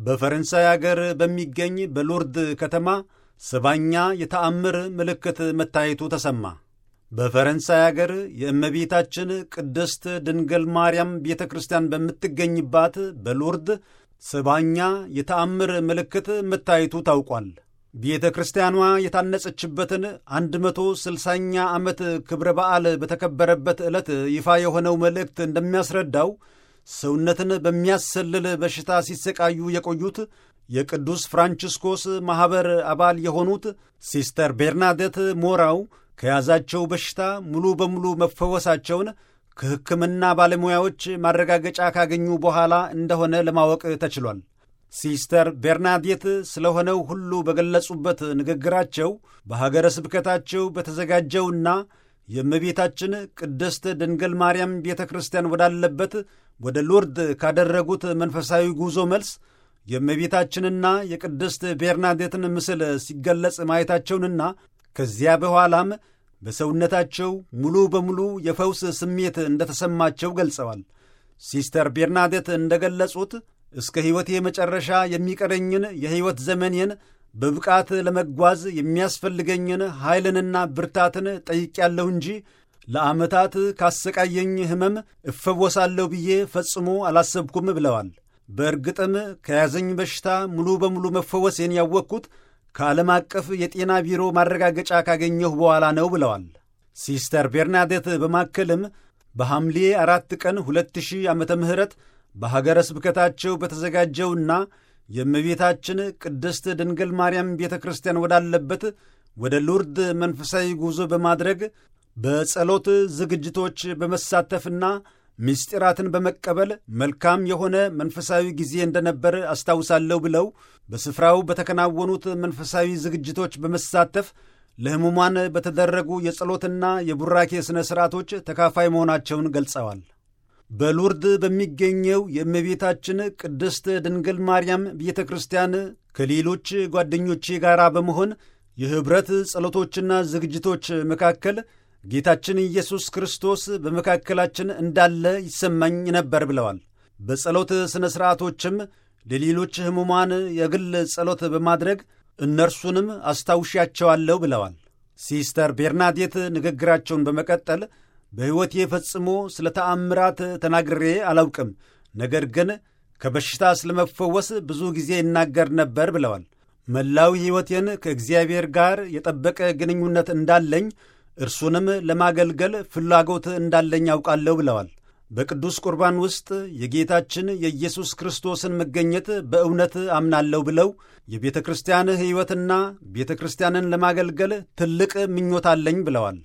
በፈረንሳይ አገር በሚገኝ በሎርድ ከተማ ሰባኛ የተአምር ምልክት መታየቱ ተሰማ። በፈረንሳይ አገር የእመቤታችን ቅድስት ድንግል ማርያም ቤተ ክርስቲያን በምትገኝባት በሎርድ ሰባኛ የተአምር ምልክት መታየቱ ታውቋል። ቤተ ክርስቲያኗ የታነጸችበትን አንድ መቶ ስልሳኛ ዓመት ክብረ በዓል በተከበረበት ዕለት ይፋ የሆነው መልእክት እንደሚያስረዳው ሰውነትን በሚያሰልል በሽታ ሲሰቃዩ የቆዩት የቅዱስ ፍራንቺስኮስ ማኅበር አባል የሆኑት ሲስተር ቤርናዴት ሞራው ከያዛቸው በሽታ ሙሉ በሙሉ መፈወሳቸውን ከሕክምና ባለሙያዎች ማረጋገጫ ካገኙ በኋላ እንደሆነ ለማወቅ ተችሏል። ሲስተር ቤርናዴት ስለሆነው ሁሉ በገለጹበት ንግግራቸው በሀገረ ስብከታቸው በተዘጋጀውና የእመቤታችን ቅድስት ድንግል ማርያም ቤተ ክርስቲያን ወዳለበት ወደ ሎርድ ካደረጉት መንፈሳዊ ጉዞ መልስ የእመቤታችንና የቅድስት ቤርናዴትን ምስል ሲገለጽ ማየታቸውንና ከዚያ በኋላም በሰውነታቸው ሙሉ በሙሉ የፈውስ ስሜት እንደተሰማቸው ገልጸዋል። ሲስተር ቤርናዴት እንደገለጹት እስከ ሕይወቴ መጨረሻ የሚቀረኝን የሕይወት ዘመኔን በብቃት ለመጓዝ የሚያስፈልገኝን ኃይልንና ብርታትን ጠይቄያለሁ እንጂ ለዓመታት ካሰቃየኝ ሕመም እፈወሳለሁ ብዬ ፈጽሞ አላሰብኩም ብለዋል። በእርግጥም ከያዘኝ በሽታ ሙሉ በሙሉ መፈወሴን ያወቅኩት ከዓለም አቀፍ የጤና ቢሮ ማረጋገጫ ካገኘሁ በኋላ ነው ብለዋል። ሲስተር ቤርናዴት በማከልም በሐምሌ አራት ቀን 2000 ዓመተ ምህረት በሀገረ ስብከታቸው በተዘጋጀውና የእመቤታችን ቅድስት ድንግል ማርያም ቤተ ክርስቲያን ወዳለበት ወደ ሉርድ መንፈሳዊ ጉዞ በማድረግ በጸሎት ዝግጅቶች በመሳተፍና ምስጢራትን በመቀበል መልካም የሆነ መንፈሳዊ ጊዜ እንደነበር አስታውሳለሁ ብለው በስፍራው በተከናወኑት መንፈሳዊ ዝግጅቶች በመሳተፍ ለሕሙማን በተደረጉ የጸሎትና የቡራኬ ሥነ ሥርዓቶች ተካፋይ መሆናቸውን ገልጸዋል። በሉርድ በሚገኘው የእመቤታችን ቅድስት ድንግል ማርያም ቤተ ክርስቲያን ከሌሎች ጓደኞቼ ጋር በመሆን የኅብረት ጸሎቶችና ዝግጅቶች መካከል ጌታችን ኢየሱስ ክርስቶስ በመካከላችን እንዳለ ይሰማኝ ነበር ብለዋል። በጸሎት ሥነ ሥርዓቶችም ለሌሎች ሕሙማን የግል ጸሎት በማድረግ እነርሱንም አስታውሻቸዋለሁ ብለዋል። ሲስተር ቤርናዴት ንግግራቸውን በመቀጠል በሕይወቴ ፈጽሞ ስለ ተአምራት ተናግሬ አላውቅም፣ ነገር ግን ከበሽታ ስለመፈወስ ብዙ ጊዜ ይናገር ነበር ብለዋል። መላው ሕይወቴን ከእግዚአብሔር ጋር የጠበቀ ግንኙነት እንዳለኝ እርሱንም ለማገልገል ፍላጎት እንዳለኝ ያውቃለሁ ብለዋል። በቅዱስ ቁርባን ውስጥ የጌታችን የኢየሱስ ክርስቶስን መገኘት በእውነት አምናለሁ ብለው የቤተ ክርስቲያን ሕይወትና ቤተ ክርስቲያንን ለማገልገል ትልቅ ምኞት አለኝ ብለዋል።